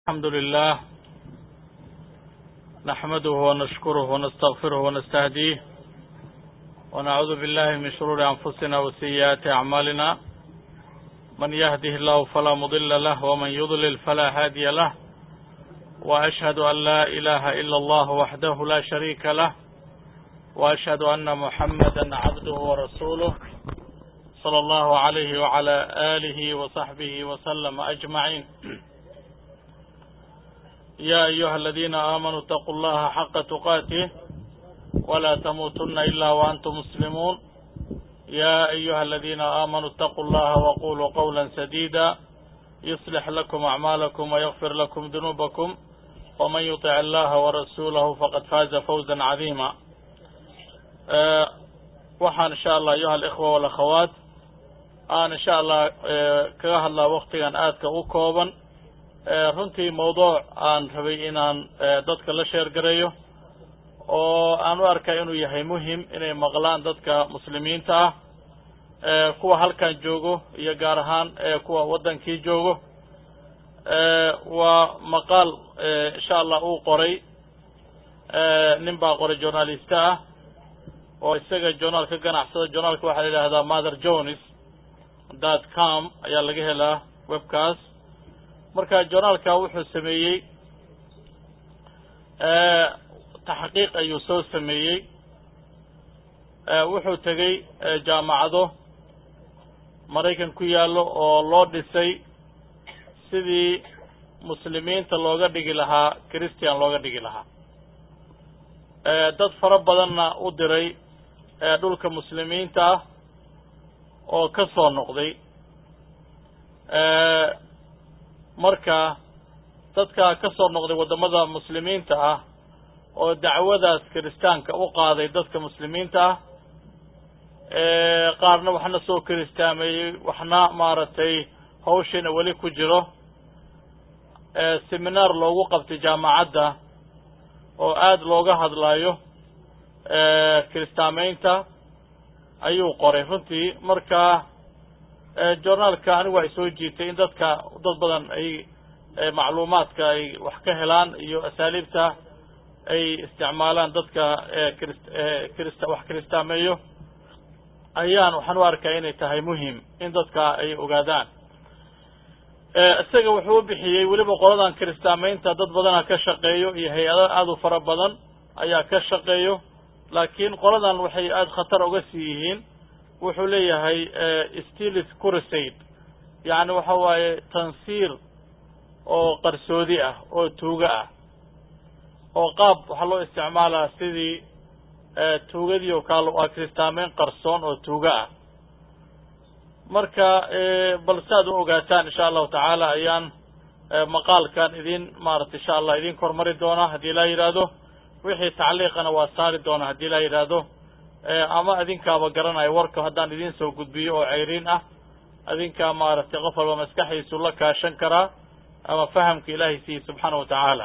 الحمد لله نحمده ونشكره ونستغفره ونستهديه ونعوذ بالله من شرور أنفسنا وسيئات أعمالنا من يهده الله فلا مضل له ومن يضلل فلا هادي له وأشهد أن لا إله إلا الله وحده لا شريك له وأشهد أن محمدا عبده ورسوله صلى الله عليه وعلى آله وصحبه وسلم أجمعين يا أيها الذين آمنوا اتقوا الله حق تقاته ولا تموتن إلا وأنتم مسلمون يا أيها الذين آمنوا اتقوا الله وقولوا قولا سديدا يصلح لكم أعمالكم ويغفر لكم ذنوبكم ومن يطع الله ورسوله فقد فاز فوزا عظيما أه waxaan insha allah ayuha alikhwa walakhawaat aan insha allah kaga hadlaa waktigan aadka u kooban runtii mawduuc aan rabay inaan dadka la sheergareeyo oo aan u arkay inuu yahay muhim inay maqlaan dadka muslimiinta ah kuwa halkan joogo iyo gaar ahaan kuwa waddankii joogo waa maqaal insha allah uu qoray nin baa qoray journaliste ah oo isaga journaal ka ganacsada journaalka waxaa la yidhahdaa mother jones dot com ayaa laga helaa webkaas marka journaalka wuxuu sameeyey taxqiiq ayuu soo sameeyey wuxuu tegey jaamacado maraykan ku yaallo oo loo dhisay sidii muslimiinta looga dhigi lahaa christian looga dhigi lahaa dad fara badanna u diray dhulka muslimiinta ah oo ka soo noqday marka dadka ka soo noqday waddamada muslimiinta ah oo dacwadaas kiristaanka u qaaday dadka muslimiinta ah qaarna waxna soo kiristaameeyey waxna maaragtay hawshiina weli ku jiro seminaar loogu qabtay jaamacadda oo aada looga hadlayo kiristaameynta ayuu qoray runtii marka journaalka anigu ay soo jiitay in dadka dad badan ay macluumaadka ay wax ka helaan iyo asaaliibta ay isticmaalaan dadka krist krist wax kiristaameeyo ayaan waxaan u arkaya inay tahay muhim in dadka ay ogaadaan isaga wuxuu u bixiyey weliba qoladan kiristaameynta dad badana ka shaqeeyo iyo hay-ado aada u fara badan ayaa ka shaqeeyo laakiin qoladan waxay aada khatar uga sii yihiin wuxuu leeyahay stilis crusade yacni waxa waaye tansiir oo qarsoodi ah oo tuugo ah oo qaab waxaa loo isticmaalaa sidii tuugadii oo kaal waa kiristaameyn qarsoon oo tuugo ah marka bal si aad u ogaataan insha allahu tacaala ayaan maqaalkan idin maarata insha allah idin kormari doonaa haddii laa yidhaahdo wixii tacliiqana waa saari doona haddii laa yidhaahdo ama adinkaaba garanayo warka haddaan idin soo gudbiyo oo ceyriin ah adinkaa maaragtay qof walba maskaxiisu la kaashan karaa ama fahamka ilaahay siiye subxaana wa tacaala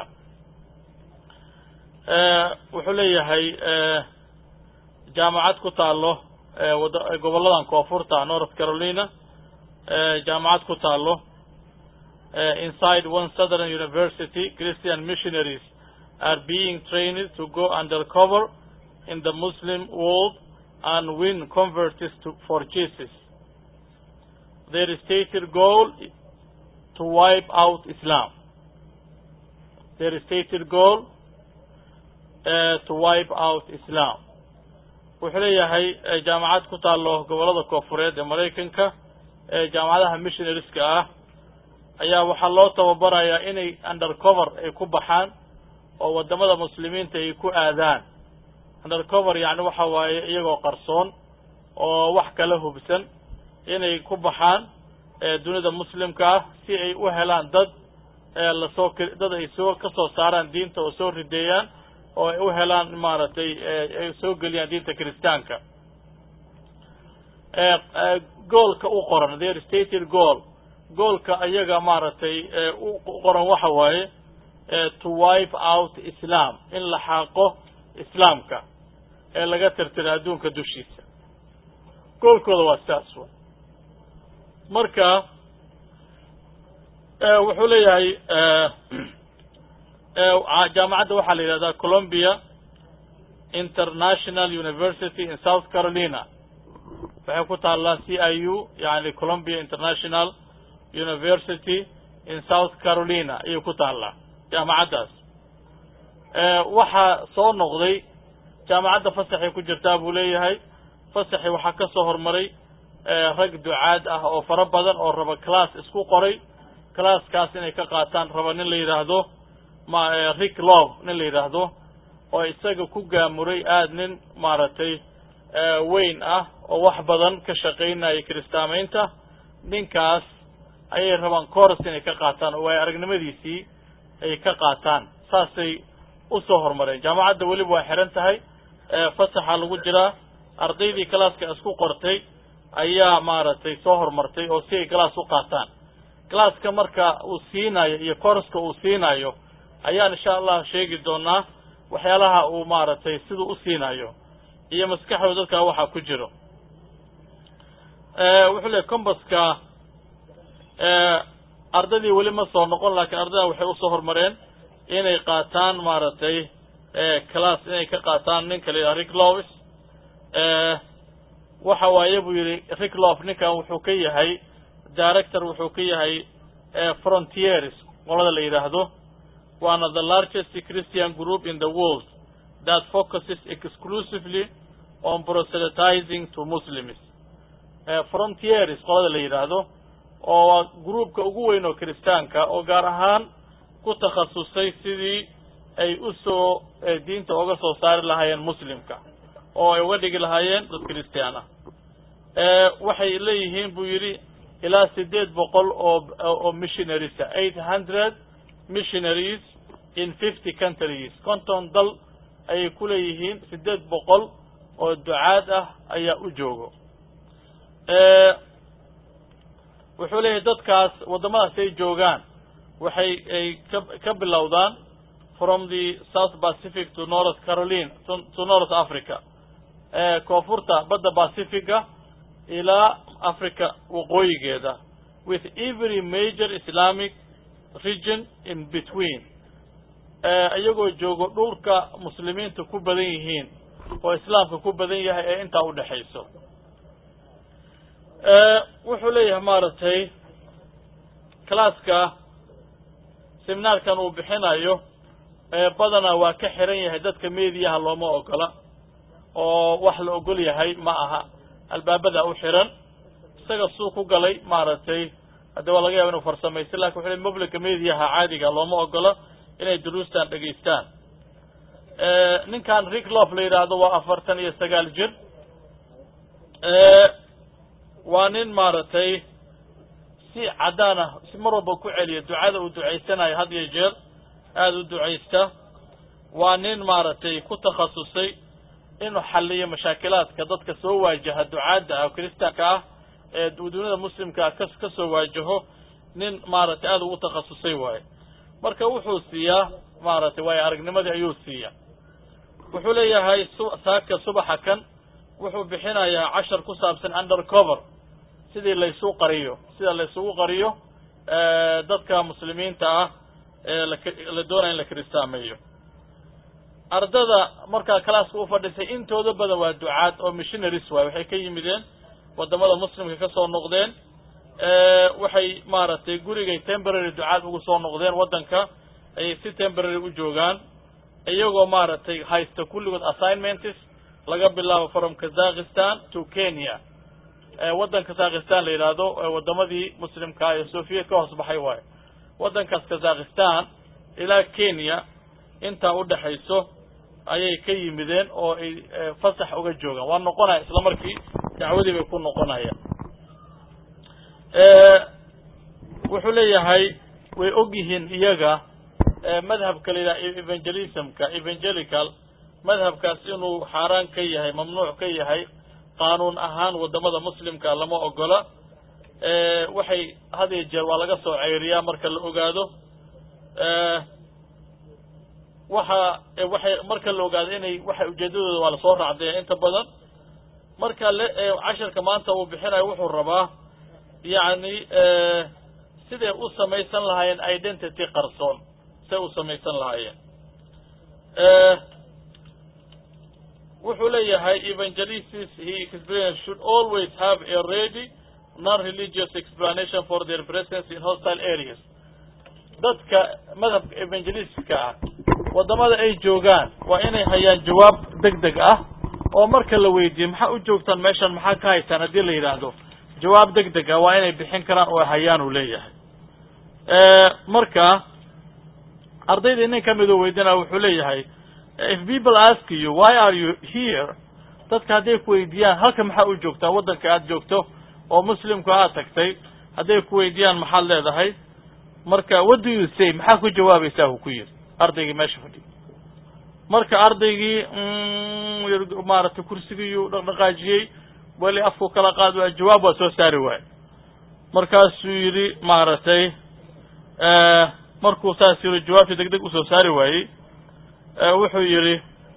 wuxuu leeyahay jaamacad ku taalo wada gobolladan koonfurta north carolina jaamacad ku taalo inside one southern university christian missionaries are being trained to go undercover in the Muslim world and win converts to, for Jesus. Their stated goal to wipe out Islam. Their stated goal uh, to wipe out Islam. wuxuu leeyahay jaamacad ku taalo gobollada koonfureed ee maraykanka ee jaamacadaha missionariska ah ayaa waxaa loo tababarayaa inay undercover ay ku baxaan oo waddamada muslimiinta ay ku aadaan undercover yacni waxa waaye iyagoo qarsoon oo wax kala hubsan inay ku baxaan dunida muslimka ah si ay u helaan dad lasoo dad ay soo ka soo saaraan diinta oo soo rideeyaan oo ay u helaan maaragtay ay soo geliyaan diinta kiristaanka goolka u qoran their stated goal goolka iyaga maaragtay u qoran waxa waaye to wipe out islam in la xaaqo islaamka ee laga tirtira adduunka dushiisa goolkooda waa sidaas wa marka wuxuu leeyahay jaamacadda waxaa la yidhahdaa colombia international university in south carolina waxay ku taallaa c i u yani colombia international university in south carolina ayay ku taallaa jaamacaddaas waxaa soo noqday jaamacadda fasaxay ku jirtaa buu leeyahay fasaxi waxaa ka soo hormaray rag ducaad ah oo fara badan oo raba class isku qoray classkaas inay ka qaataan raba nin la yidhaahdo ma rick love nin la yidhaahdo oo isaga ku gaamuray aada nin maaragtay weyn ah oo wax badan ka shaqaynaya kiristaamaynta ninkaas ayay rabaan coros inay ka qaataan oo ay aragnimadiisii ay ka qaataan saasay usoo horumareen jaamacadda weliba waa xihan tahay fasaxa lagu jiraa ardaydii classka isku qortay ayaa maaragtay soo horumartay oo si ay class u qaataan classka marka uu siinayo iyo coroska uu siinayo ayaan insha allah sheegi doonaa waxyaalaha uu maaragtay siduu u siinayo iyo maskaxdooda dadkaa waxaa ku jiro wuxuu leey combaska ardaydii weli ma soo noqon laakiin ardaydan waxay usoo horumareen inay qaataan maaragtay class inay ka qaataan ninka la yidhaha rick lovis waxa waaye buu yidhi rick love ninkan wuxuu ka yahay director wuxuu ka yahay frontiers qolada la yidhaahdo waana the largest christian group in the world that focuses exclusively on proselytizing to muslims frontiers qolada la yidhaahdo oo groupka ugu weyn oo kiristaanka oo gaar ahaan ku takhasusay sidii ay usoo diinta uga soo saari lahaayeen muslimka oo ay uga dhigi lahaayeen dad christian ah waxay leeyihiin buu yidhi ilaa sideed boqol oo oo missionaries eight hundred missionaries in fifty countries konton dal ayay ku leeyihiin sideed boqol oo ducaad ah ayaa u joogo wuxuu leeyahay dadkaas waddamadaas ay joogaan waxay ay ka ka bilowdaan from the south pacific to north caroline to north africa koonfurta badda pacifica ilaa africa waqooyigeeda with every major islamic region in between iyagoo joogo dhulka muslimiinta ku badan yihiin oo islaamka ku badan yahay ee intaa udhexayso wuxuu leeyahay maaragtay classka seminaarkan uu bixinayo badanaa waa ka xiran yahay dadka mediyaha looma ogola oo wax la ogol yahay ma aha albaabada u xiran isaga suu ku galay maaragtay haddi waa laga yaba inu farsamaysta lakin wuxu ley publica mediyaha caadiga looma ogola inay duruustan dhegaystaan ninkan rick lof la yidhaahdo waa afartan iyo sagaal jir waa nin maaragtay si caddaan ah si mar walba ku celiya ducada uu ducaysanayo had iyo jeer aada u ducaysta waa nin maaragtay ku takhasusay inuu xalliyo mashaakilaadka dadka soo waajaha ducaadda ah kiristaanka ah ee dunida muslimkaa ka ka soo waajaho nin maaragtay aada ugu takhasusay waaye marka wuxuu siiyaa maaragtay waayo aragnimadii ayuu siiya wuxuu leeyahay su saaka subaxa kan wuxuu bixinayaa cashar ku saabsan undercover sidii laysu qariyo sida laysugu qariyo dadka muslimiinta ah ee la doonaya in la kiristaameeyo ardada markaa calaaska u fadhisay intooda badan waa ducaad oo missionaries waay waxay ka yimideen waddamada muslimka ka soo noqdeen waxay maaragtay gurigay temporary ducaad ugu soo noqdeen waddanka ayay si temporary u joogaan iyagoo maaragtay haysta kulligood assignments laga bilaabo from kazakhistan to kenya waddan kazakhistan la yidhaahdo waddamadii muslimkaa ee soviet ka hoos baxay waayo waddankaas kazakhistan ilaa kenya intaa udhexayso ayay ka yimideen oo ay fasax uga joogaan waa noqonaya isla markii dacwadii bay ku noqonayaan wuxuu leeyahay way og yihiin iyaga madhabka la yidhaha evangelismka evangelical madhabkaas inuu xaaraan ka yahay mamnuuc ka yahay qaanuun ahaan waddamada muslimka lama ogola waxay had iyo jeer waa laga soo ceyriyaa marka la ogaado waxa waxay marka la ogaado inay waxay ujeedadooda waa lasoo raacdaya inta badan marka le casharka maanta uu bixinayo wuxuu rabaa yacni siday u samaysan lahaayeen identity qarsoon siday u samaysan lahaayeen wuxuu leeyahay evangelists he experience should always have a ready non-religious explanation for their presence in hostile areas dadka madhabka evangelistka ah waddamada ay joogaan waa inay hayaan jawaab deg deg ah oo marka la weydiiyo maxaa u joogtaan meeshan maxaa ka haysaan haddii la yidhaahdo jawaab deg deg ah waa inay bixin karaan oo hayaan uu leeyahay marka ardaydii nin kamid oo weydinaa wuxuu leeyahay if people ask you why are you here dadka hadday ku weydiiyaan halka maxaa u joogtaa waddanka aad joogto oo muslimku aad tagtay hadday ku weydiiyaan maxaad leedahay marka what do you say maxaa ku jawaabaysaa uu ku yiri ardaygii meesha fadhiya marka ardaygii maaragtay kursigiiyuu dhaqdhaqaajiyey weli afku kala qaad waa jawaab waa soo saari waaye markaasuu yidhi maaragtay markuu saas yiri jawaabtii deg deg usoo saari waayey wuxuu yidhi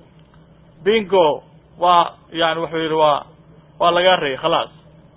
bingo waa yani wuxuu yidhi waa waa lagaa rayay khalaas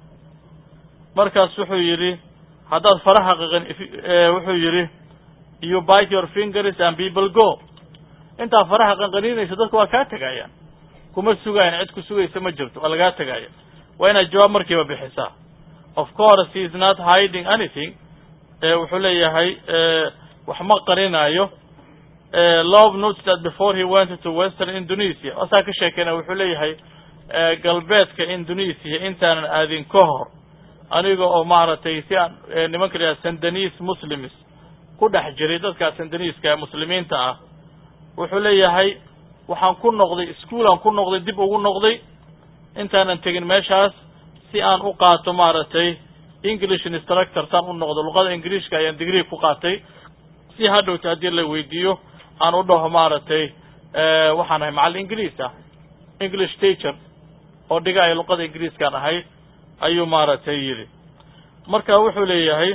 markaas wuxuu yidhi haddaad faraha qaqan wuxuu yidhi you bite your fingers and people go intaa faraha qanqaniinaysa dadka waa kaa tegayaan kuma sugaayan cid ku sugaysa ma jirto waa lagaa tegaya waa inaad jawaab markiiba bixisaa of course he is not hiding anything wuxuu leeyahay wax ma qarinaayo love notes that before he went to western indonesia asaa ka sheekeyna wuxuu leeyahay galbeedka indonesia intaanan aadin ka hor aniga oo maaragtay si aan nimanka la yidhaha sandanis muslims ku dhex jiray dadkaa sandaniiska ee muslimiinta ah wuxuu leeyahay waxaan ku noqday schoolaan ku noqday dib ugu noqday intaanan tegin meeshaas si aan u qaato maaragtay english instructor saan u noqdo luqada ingiriishka ayaan degree ku qaatay si hadhowta haddii la weydiiyo aan u dhaho maaragtay waxaan ahay macallin ingiriis ah english teacher oo dhiga ay luqada ingiriiskaan ahay ayuu maaragtay yidhi marka wuxuu leeyahay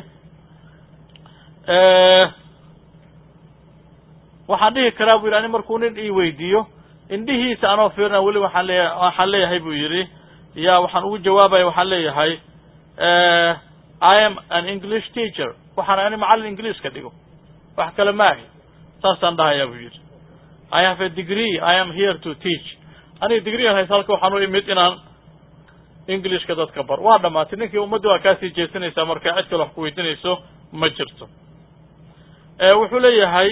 waxaan dhihi karaa bu yidhi ani markuu nin ii weydiiyo indhihiisa anoo fiirina weli waxaan leeya waxaan leeyahay buu yidhi ya waxaan ugu jawaabaya waxaan leeyahay i am an english teacher waxaan ani macallin ingiliiska dhigo wax kale maahi saasaan dhahayaa buu yidhi i have a degree i am here to teach aniga degree haysa halka waxaan u imid inaan englishka dadka bar waa dhamaatay ninkii ummadda waa kaasii jeesanaysaa marka cid kale wax ku weydiinayso ma jirto wuxuu leeyahay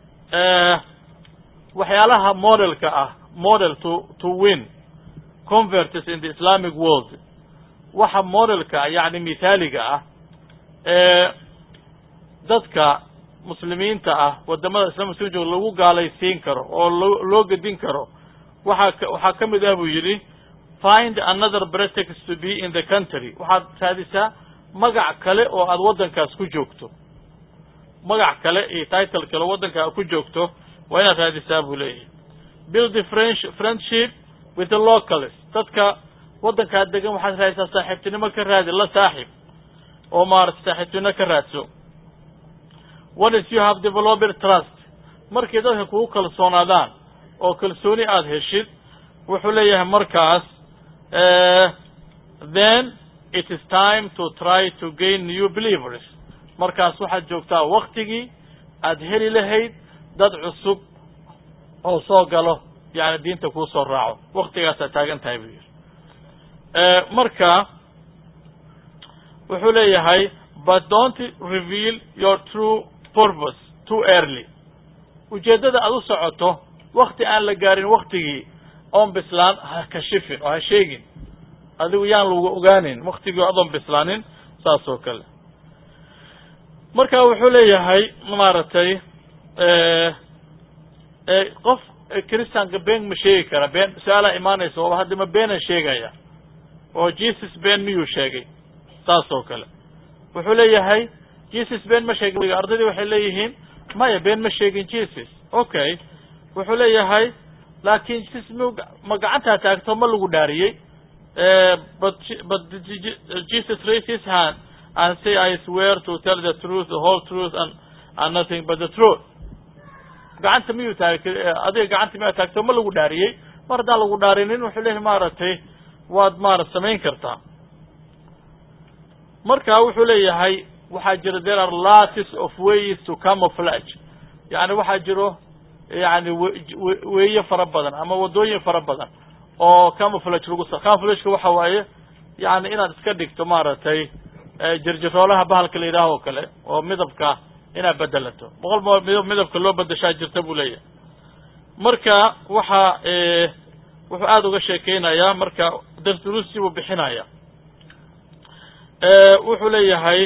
waxyaalaha modelka ah model to to win converts in the islamic world waxa modelka yani mithaaliga ah ee dadka muslimiinta ah wadamada islam muslim jooga lagu gaalaysiin karo oo loo loo gedin karo waxaa waxaa ka mid ah buu yidhi find another pretext to be in the country waxaad raadisaa magac kale oo aad waddankaas ku joogto magac kale iyo title kale waddanka aad ku joogto waa inaad raadisaa buu leeyahay build the french friendship with the locals dadka waddankaad degan waxaad raadisaa saaxiibtinimo ka raadi la saaxib oo maarata saaxiibtinimo ka raadso once you have developed trust markay dadka kugu kalsoonaadaan oo kalsooni aada heshid wuxuu leeyahay markaas then it is time to try to gain new believers markaas waxaad joogtaa waktigii aad heli lahayd dad cusub oo soo galo yani diinta kuu soo raaco waktigaasaad taagan tahay buu yidhi marka wuxuu leeyahay but don't reveal your true purpose too early ujeeddada aad u socoto wakti aan la gaarin waktigii oon bislaan ha kashifin oo ha sheegin adigu yaan lagu ogaanin waktigii adoon bislaanin saas oo kale marka wuxuu leeyahay maaragtay qof christianka been ma sheegi kara been su-aalaa imaanaysa ooba hadda ma beenan sheegaya oo jesus been miyuu sheegay saas oo kale wuxuu leeyahay jesus been ma sheegin ardaydii waxay leeyihiin maya been ma sheegin jesus okay wuxuu leeyahay laakin jesus m ma gacantaa taagto ma lagu dhaariyey but but jesus raised his hand and say I swear to tell the truth the whole truth and and nothing but the truth gacanta miyuu taagtay adiga gacanta miyaa taagto ma lagu dhaariyey mar haddaan lagu dhaarinin wuxuu leeyahay maaragtay waad maarad samayn kartaa marka wuxuu leeyahay waxaa jira there are lots of ways to camouflage yani waxaa jiro yani weeye fara badan ama waddooyin fara badan oo camouflage lagu camouflageka waxa waaye yani inaad iska dhigto maaragtay jirjiroolaha bahalka la yidhaaho o kale oo midabka inaad bedelato boqol midab midabka loo bedeshaa jirta buu leeyahay marka waxa wuxuu aada uga sheekeynayaa marka darduruustii buu bixinaya wuxuu leeyahay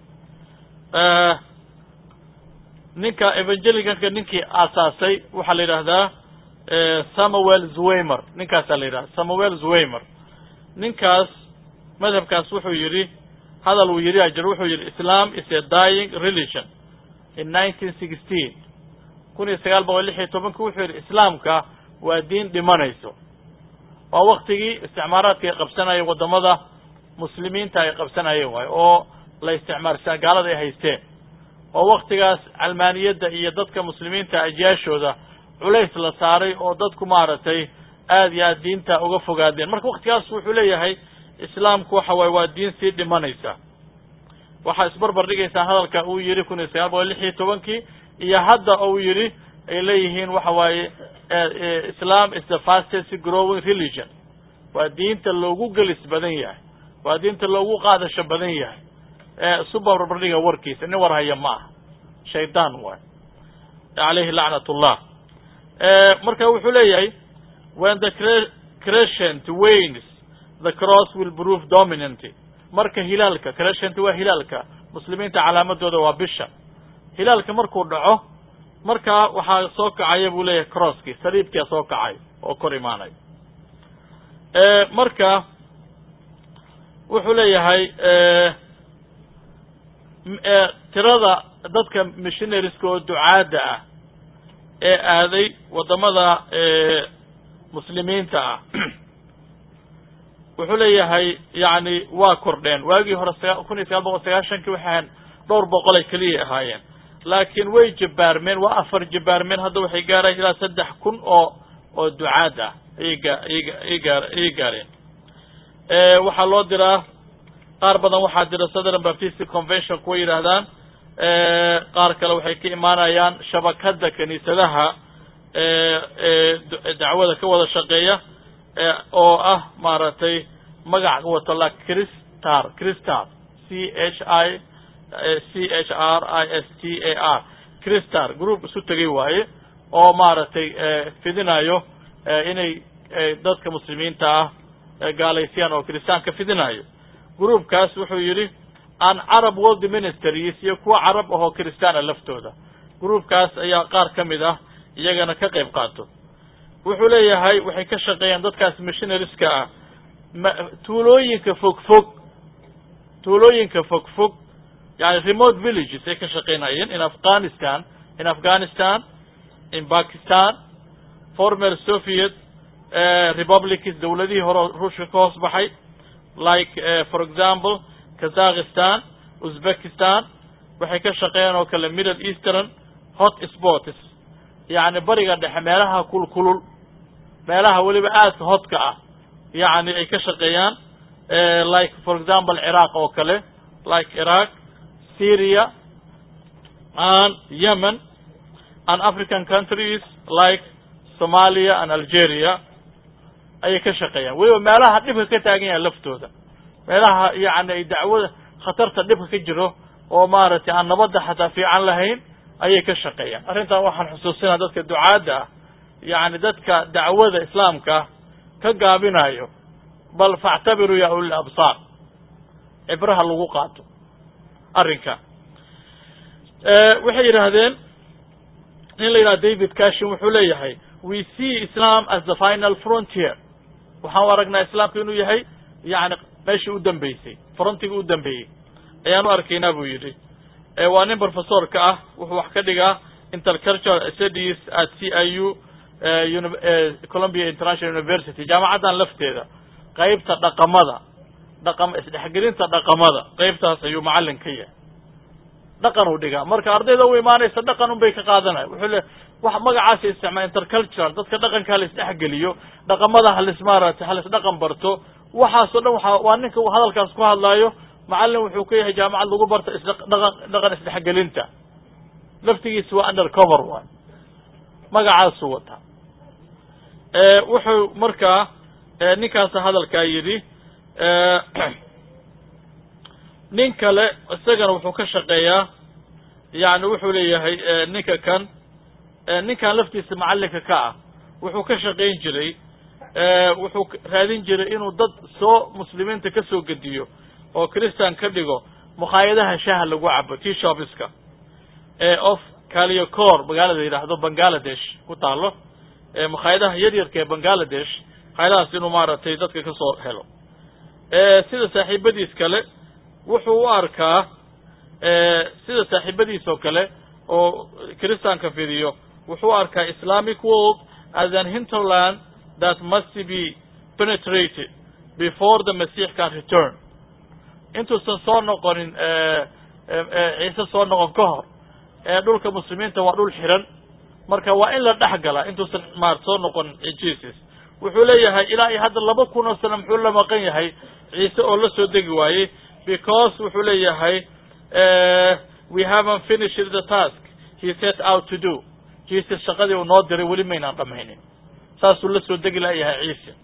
ninka evangelicanka ninkii aasaasay waxaa la yidhaahdaa samuel zwaymer ninkaasaa la yidhahda samuel zwaymer ninkaas madhabkaas wuxuu yidhi hadal uu yidhi ajir wuxuu yidhi islam is a dying religion in nineteen sixteen kun iyo sagaal boqol lix iyo tobanki wuxuu yidhi islaamka waa diin dhimanayso waa waktigii isticmaaraadka ay qabsanayeen waddamada muslimiinta ay qabsanayeen waayo oo la isticmaarsa gaalada ay haysteen oo waktigaas calmaaniyadda iyo dadka muslimiinta ajyaashooda culays la saaray oo dadku maaragtay aad iyo aad diinta uga fogaadeen marka waktigaas wuxuu leeyahay islaamku waxa waaye waa diin sii dhimanaysa waxaa isbarbar dhigaysaa hadalka uu yidhi kun iyo sagaal boqol lix iyo tobankii iyo hadda uu yidhi ay leeyihiin waxa waaye islam is the fastest growing religion waa diinta loogu gelis badan yahay waa diinta loogu qaadasho badan yahay isu barbardhiga warkiisa nin war haya ma aha shaydaan waay alayhi lacnat ullah marka wuxuu leeyahay when the crescent wanes the cross will prove dominant marka hilaalka crescent waa hilaalka muslimiinta calaamadooda waa bisha hilaalka markuu dhaco markaa waxaa soo kacaya buu leeyahay crosskii saliibkia soo kacay oo kor imaanay marka wuxuu leeyahay tirada dadka missionarieska oo ducaadda ah ee aaday waddamada muslimiinta ah wuxuu leeyahay yani waa kordheen waagii hore kun iyo sagaal boqol sagaashankii waxay ahayn dhowr boqolay keliya ahaayeen laakiin way jabaarmeen waa afar jabaarmeen hadda waxay gaaraan ilaa saddex kun oo oo ducaad ah ayay gaa ayay gaar ayay gaareen waxaa loo diraa qaar badan waxaa dira southern baptist convention kuwa yidhaahdaan qaar kale waxay ka imaanayaan shabakadda kiniisadaha dacwada ka wada shaqeeya oo ah maaragtay magac wato la cristar cristar c h i c h r i s t a r cristar group isu tegay waaye oo maaragtay fidinayo inay dadka muslimiinta ah gaalaysiyaan oo kiristaanka fidinayo groupkaas wuxuu yidhi an carab world ministries iyo kuwa carab ahoo kiristaana laftooda groupkaas ayaa qaar ka mid ah iyagana ka qayb qaato wuxuu leeyahay waxay ka shaqeeyaan dadkaas missionarieska ah tuulooyinka fog fog tuulooyinka fog fog yani remote villages ay ka shaqeynayeen in afghanistan in afghanistan in bakistan former soviet republics dawladihii hore ruushka ka hoos baxay like for example kazakhistan uzbekistan waxay ka shaqeeyaan oo kale middle eastern hot spots yani bariga dhexe meelaha kulkulul meelaha weliba aadka hodka ah yani ay ka shaqeeyaan like for example ciraaq oo kale like iraq syria and yemen and african countries like somalia and algeria ayay ka shaqeeyaan weliba meelaha dhibka ka taagan yahay laftooda meelaha yani ay dacwada khatarta dhibka ka jiro oo maaragtay aan nabadda xataa fiican lahayn ayay ka shaqeeyaan arrintan waxaan xusuusinaa dadka ducaadda ah yani dadka dacwada islaamka ka gaabinayo bal factabiruu ya ulil absaar cibraha lagu qaato arrinka waxay yidhaahdeen nin la yidhaha david cashin wuxuu leeyahay we see islam as the final frontier waxaan u aragnaa islaamka inuu yahay yani meeshii u dambeysay frontiga u dambeeyey ayaan u arkaynaa buu yidhi waa nin professorka ah wuxuu wax ka dhigaa intercultural studies at c i u columbia international university jaamacaddan lafteeda qeybta dhaqamada dhaqam isdhexgelinta dhaqamada qeybtaas ayuu macallin ka yahay dhaqan uu dhigaa marka ardayda u imaanaysa dhaqan un bay ka qaadanaya wuxuu le wax magacaasa isticmaal intercultural dadka dhaqanka hala isdhexgeliyo dhaqamada halis maaragtay halis dhaqan barto waxaasoo dhan waa waa ninka hadalkaas ku hadlaayo macallin wuxuu ka yahay jaamacad lagu barta isdhaqan dhaqan isdhexgelinta laftigiisa waa under cover waay magacaasuu wataa wuxuu markaa ninkaasa hadalkaa yidhi nin kale isagana wuxuu ka shaqeeyaa yani wuxuu leeyahay ninka kan ninkan laftiisa macallinka ka ah wuxuu ka shaqayn jiray wuxuu raadin jiray inuu dad soo muslimiinta ka soo gediyo oo christian ka dhigo mukhaayadaha shaha lagu cabo tea shopiska ee of caliocor magaalada yidhaahdo bangaladesh ku taalo mukhaayadaha yaryarka ee bangaladesh mukhaayadahaas inuu maaragtay dadka ka soo helo sida saaxiibadiis kale wuxuu u arkaa sida saaxiibadiis oo kale oo christianka fidiyo wuxuu u arkaa islamic world as an hinterland that must be penetrated before the masiix can return intuusan soo noqonin ciise soo noqon ka hor ee dhulka muslimiinta waa dhul xiran marka waa in la dhex gala intuusan maar soo noqonin jesus wuxuu leeyahay ilaa iyo hadda laba kun oo sano muxuu la maqan yahay ciise oo la soo degi waayey because wuxuu leeyahay we haven't finished the task he set out to do jesus shaqadii uu noo diray weli maynaan dhamaynin saasuu la soo degi layahay ciise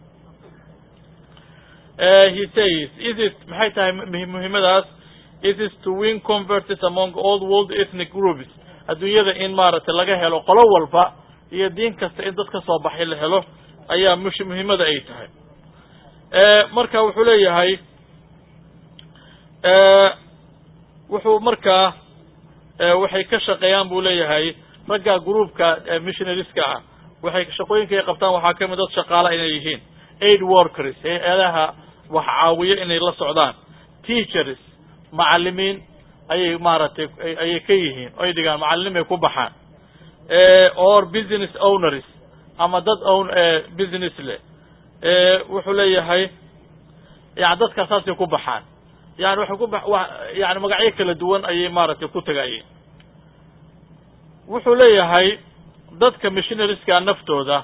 he says is it maxay tahay muhiimadaas it is to win converts among all world ethnic groups adduunyada in maaragtay laga helo qolo walba iyo diin kasta in dad ka soo baxay la helo ayaa mush muhiimada ay tahay marka wuxuu leeyahay wuxuu markaa waxay ka shaqeeyaan buu leeyahay ragga groupka missionariska ah waxay shaqooyinka ay qabtaan waxaa kamid dad shaqaala inay yihiin aid workers hay-adaha wax caawiyo inay la socdaan teachers macalimiin ayay maaragtay ayay ka yihiin oy dhigaan macalilimay ku baxaan or business owners ama dad own business leh wuxuu leeyahay yani dadkaa saasay ku baxaan yani waxay ku ba yani magacyo kala duwan ayay maaragtay ku tagayeen wuxuu leeyahay dadka missionariska naftooda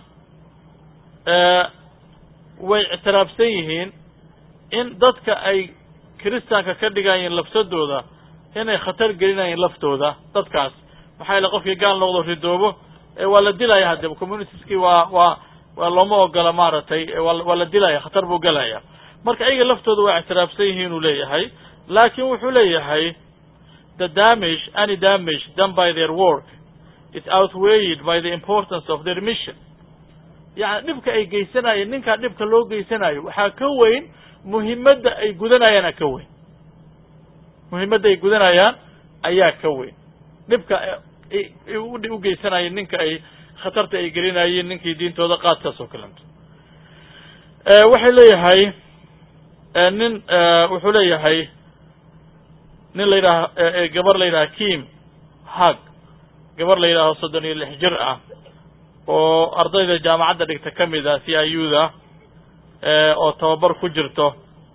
way ictiraafsan yihiin in dadka ay christianka ka dhigayeen lafsadooda inay khatar gelinayeen laftooda dadkaas maxaa yaele qofkii gaal noqdo ridoobo waa la dilaya haddeba communitieskii waa waa waa looma ogola maaragtay waa la dilaya khatar buu gelaya marka ayaga laftooda waa ictiraafsan yihiin uu leeyahay laakin wuxuu leeyahay the damage any damage done by their work is outweighed by the importance of their mission yani dhibka ay geysanayeen ninkaa dhibka loo geysanayo waxaa ka weyn muhimadda ay gudanayaana ka weyn muhimadda ay gudanayaan ayaa ka weyn dhibka u geysanayeen ninka ay khatarta ay gelinayeen ninkii diintooda qaadkaas oo kalento waxay leeyahay nin wuxuu leeyahay nin la yidhaha gabar la yidhaha kim hag gabar la yidhaaho soddon iyo lix jir ah oo ardayda jaamacadda dhigta ka mid ah c i u da oo tababar ku jirto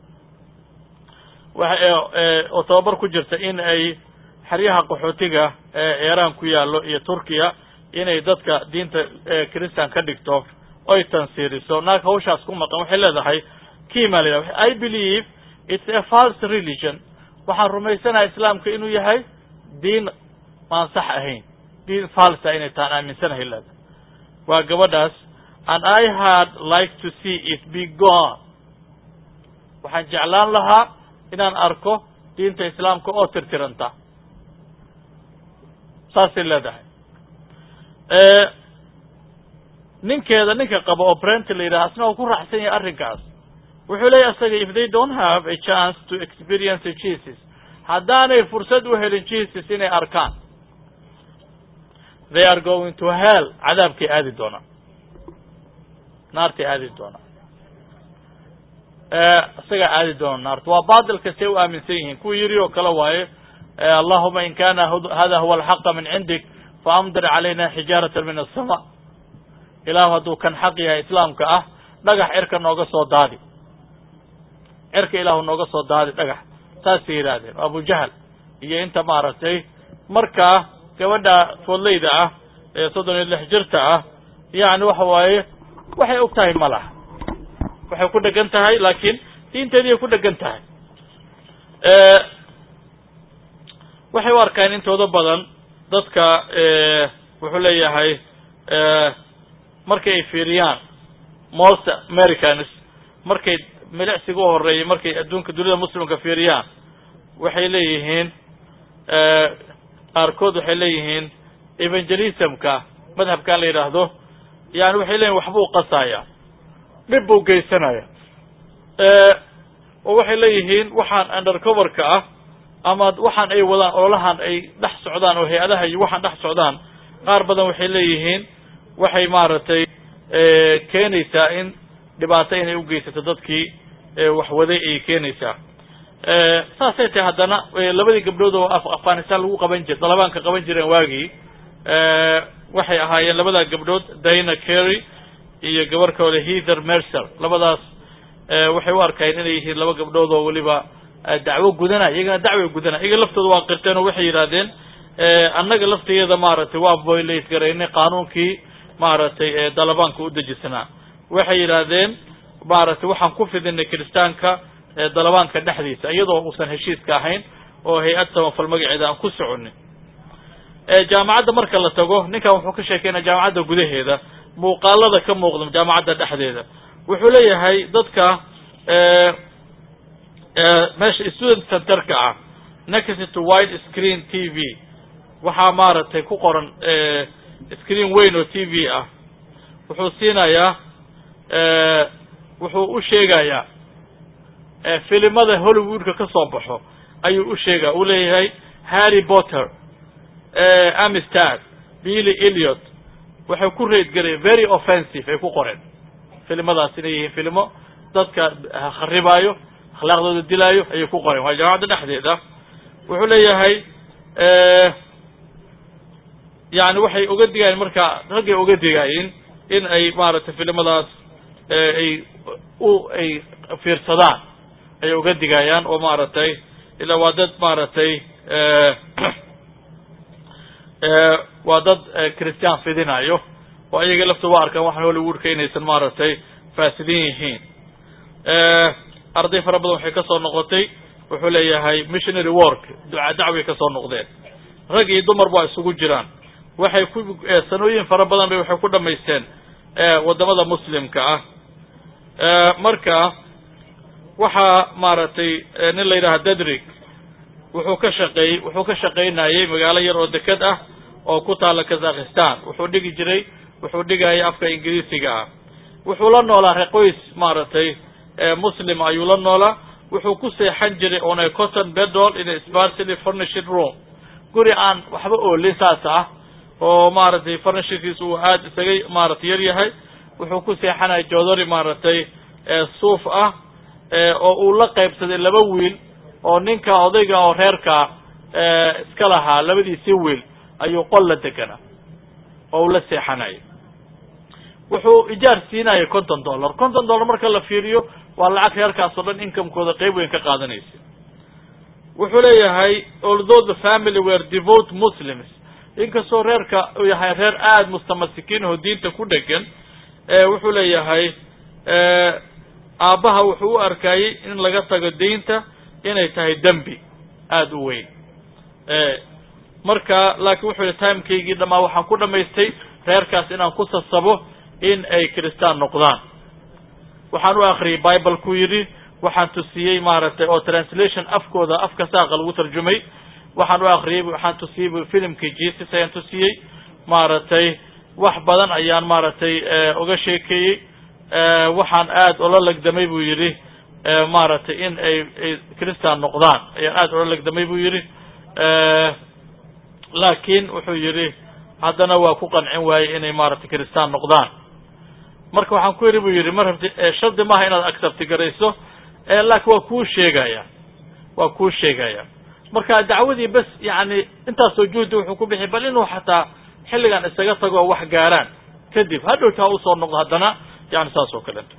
oo tababar ku jirta in ay xeryaha qaxootiga ee iiraan ku yaallo iyo turkiya inay dadka diinta christian ka dhigto oy tansiiriso naag hawshaas ku maqan waxay leedahay kima la yidhaha i believe it's a false religion waxaan rumaysanaha islaamka inuu yahay diin aan sax ahayn diin falsa inay tahan aaminsanahay leedahay waa gabadhaas and i had like to see it be gone waxaan jeclaan lahaa inaan arko diinta islaamka oo tirtiranta saasay leedahay ninkeeda ninka qaba oo brent la yidhaha asna oo ku raacsan yahay arrinkaas wuxuu leeyahy asaga if they don't have a chance to experience jesus haddaanay fursad u helin jesus inay arkaan they are going to hell cadaabkay aadi doonaan naartay aadi doonaan isagaa aadi doona naarta waa batilka say u aaminsan yihiin kuwa yiri oo kale waaye allahuma in kana hada huwa alxaqa min cindik faamdir calayna xijaarata min asama ilaahu hadduu kan xaq yahay islaamka ah dhagax cirka nooga soo daadi cirka ilaahu nooga soo daadi dhagax saasay yidhaahdeen abu jahl iyo inta maaragtay markaa gabadha foodleyda ah ee soddon iyo lix jirta ah yani waxa waaye waxay og tahay ma laha waxay ku dhegan tahay laakiin diinteediiay ku dhegan tahay waxay u arkaan intooda badan dadka wuxuu leeyahay markay ay fiiriyaan most americans markay milicsiga u horeeyay markay adduunka dunida muslimka fiiriyaan waxay leeyihiin qaarkood waxay leeyihiin evangelismka madhabkan la yidhaahdo yani waxay leeyihin waxbuu qasaya dhib buu geysanaya oo waxay leeyihiin waxaan undercoverka ah ama waxaan ay wadaan ololahan ay dhex socdaan oo hay-adaha iyo waxaan dhex socdaan qaar badan waxay leeyihiin waxay maaragtay keenaysaa in dhibaato inay ugeysato dadkii waxwaday ayay keenaysaa saasay tahay haddana labadii gabdhood oo afghanistan lagu qaban jir dalabaanka qaban jireen waagii waxay ahaayeen labadaa gabdhood dana carry iyo gabar kaole heather mercer labadaas waxay u arkayeen inay yihiin laba gabdhood oo weliba dacwo gudanaya iyagana dacway gudanaya iyaga laftooda waa qirteen oo waxay yidhahdeen annaga laftigeeda maaragtay waa violate garaynay qaanuunkii maaragtay dalabaanka u dejisanaa waxay yidhaahdeen maaragtay waxaan ku fidinay kiristaanka dalabaanka dhexdiisa iyadoo uusan heshiiska ahayn oo hay-ad samafal magaceeda aan ku soconin jaamacadda marka la tago ninkan wuxuu ka sheekeynaya jaamacadda gudaheeda muuqaalada ka muuqda jaamacadda dhexdeeda wuxuu leeyahay dadka meesha student centerka ah next to wide screen t v waxaa maaragtay ku qoran screen weyn oo t v ah wuxuu siinayaa wuxuu u sheegayaa filimada hollywoodka ka soo baxo ayuu u sheegaya uu leeyahay harry potter amistad billy eliot waxay ku reedgareen very offensive ay ku qoreen filimadaas inay yihiin filimo dadka kharibaayo akhlaaqdooda dilaayo ayay ku qoreen waa jaamacadda dhexdeeda wuxuu leeyahay yani waxay uga digayen marka raggay uga digayin in ay maaragtay filimadaas ay u ay fiirsadaan ayay uga digayaan oo maaragtay ilaa waa dad maaragtay waa dad christian fidinayo oo ayaga laftooda wa arkaan waxaan hollywoodka inaysan maaragtay faasidiin yihiin arday fara badan waxay ka soo noqotay wuxuu leeyahay missionary work duca dacway ka soo noqdeen rag iyo dumar ba isugu jiraan waxay ku sanooyin fara badan bay waxay ku dhamaysteen waddamada muslimka ah marka waxaa maaragtay nin la yidhaha dadrig wuxuu ka shaqeey wuxuu ka shaqaynayay magaalo yar oo deked ah oo ku taala kazakhistan wuxuu dhigi jiray wuxuu dhigayay afka ingiriisiga ah wuxuu la noolaa reqoys maaragtay muslim ayuu la noolaa wuxuu ku seexan jiray on a cotton bedol in a sparsely furnished room guri aan waxba oolin saas ah oo maaragtay furnishedkiisa uu aada isaga maaragtay yar yahay wuxuu ku seexanaya jodori maaragtay suuf ah oo uu la qaybsaday laba wiil oo ninka odayga oo reerka iska lahaa labadiisii wiil ayuu qol la deganaa oo uu la seexanaya wuxuu ijaar siinaya konton dollar konton dollar marka la fiiriyo waa lacag reerkaas oo dhan incomekooda qeyb weyn ka qaadanaysa wuxuu leeyahay although the family were devote muslims inkastoo reerka uu yahay reer aada mustamasikiin oo diinta ku dhegan wuxuu leeyahay aabbaha wuxuu u arkayey in laga tago diinta inay tahay dembi aada u weyn marka laakiin wuxuu yihi timekaygii dhamaa waxaan ku dhamaystay reerkaas inaan ku sasabo in ay kristaan noqdaan waxaan u akriyay bible ku yidhi waxaan tusiyey maaragtay oo translation afkooda afka saaqa lagu tarjumay waxaan u akriyey waxaan tusiyey filimkii jesus ayaan tusiyey maaragtay wax badan ayaan maaragtay uga sheekeeyey waxaan aada ola legdamay buu yidhi maaragtay in ay ay christan noqdaan ayaan aada ola legdamay buu yidhi laakiin wuxuu yidhi haddana waa ku qancin waayey inay maaragtay christaan noqdaan marka waxaan ku yidhi buu yidhi mar rabti shardi maaha inaad accepti garayso laakiin waa kuu sheegaya waa kuu sheegaya marka dacwadii bes yani intaasoo juhdi wuxuu ku bixi bal inuu xataa xilligan isaga tago oo wax gaaraan kadib hadhowta ha usoo noqdo haddana yani saas oo kaleeto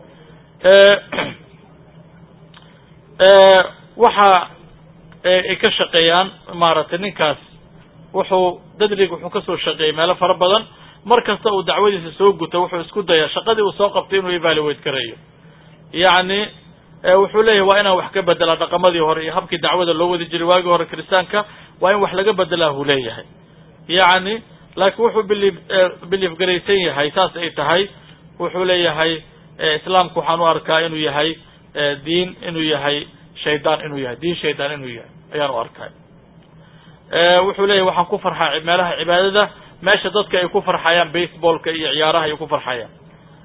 waxa ay ka shaqeeyaan maaragtay ninkaas wuxuu dadrig wuxuu kasoo shaqeeyey meelo fara badan mar kasta uu dacwadiisa soo guto wuxuu isku dayaa shaqadii uu soo qabtay inuu evaluate gareeyo yacni wuxuu leeyahay waa inaan wax ka bedelaa dhaqamadii hore iyo habkii dacwada loo wadi jiray waagii hore kiristaanka waa in wax laga bedelaa buu leeyahay yacni laakiin wuxuu biliif biliif garaysan yahay saas ay tahay wuxuu leeyahay islaamku waxaan u arkaa inuu yahay diin inuu yahay shaydaan inuu yahay diin shaydaan inuu yahay ayaan u arkay wuxuu leeyahay waxaan ku farxaa meelaha cibaadada meesha dadka ay ku farxayaan baseballka iyo ciyaaraha ay ku farxayaan